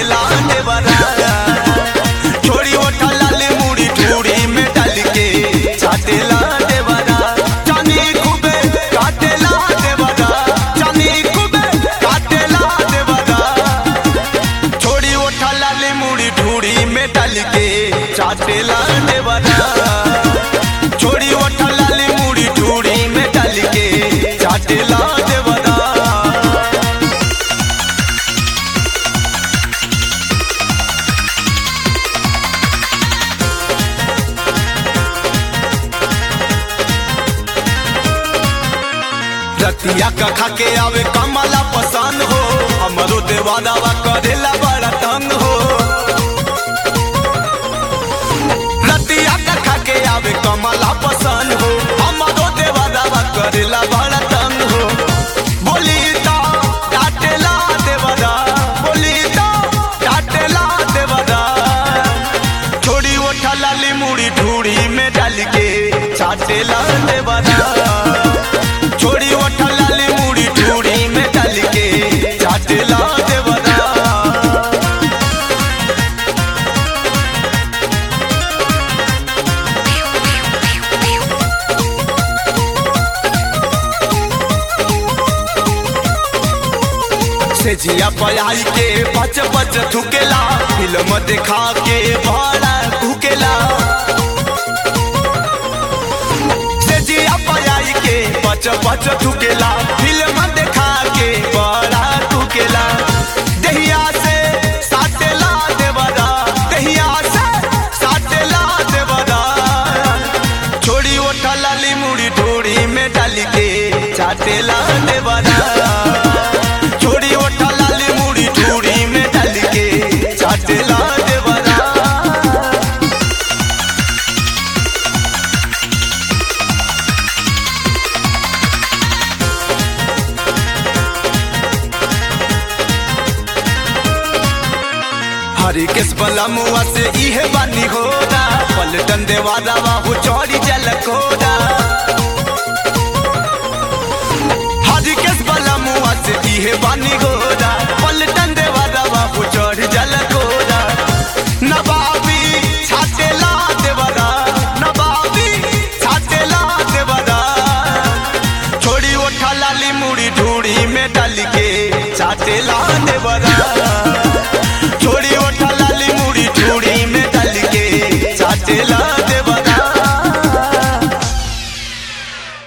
चाटेला देवरा छोड़ी ओठा लाली मुड़ी ठूड़ी में डाल के चाटेला देवरा जानी खूबे काटेला देवरा जानी खूबे काटेला देवरा छोड़ी ओठा लाली मुड़ी ठूड़ी में डाल के चाटेला देवरा छोड़ी ओठा लाली मुड़ी ठूड़ी में डाल के चाटेला देवरा रतिया का खा के आवे कमला पसंद हो हमरो देवादावा करेला बड़ा तंग हो रतिया का खा के आवे कमला पसंद हो हमरो देवादावा करेला बड़ा तंग हो बोली तो डाटेला देवदा बोली तो डाटेला देवदा छोड़ी ओठा लाली मुड़ी ढूड़ी में डाल के चाटेला देवदा छोड़ी ओठा लाली मुड़ी ठूड़ी में डाल के चाटेला देवरा से जिया पलाई के बच बच थुकेला फिल्म दिखा के बड़ा भूकेला से जिया पलाई के बच बच थुकेला फिल्म दिखा के बड़ा थुकेला दहिया से साटेला देवरा दहिया से साटेला देवरा छोड़ी ओठा लाली मुड़ी ढोड़ी में डाल के चाटेला देवरा छोड़ी ओठा लाली मुड़ी ढोड़ी में डाल के चाटेला देवरा हरी केस बला मुआ से इहे बानी होदा पलटन देवा दावा हो चौड़ी जल कोदा हरी केस बला मुआ से इहे बानी होदा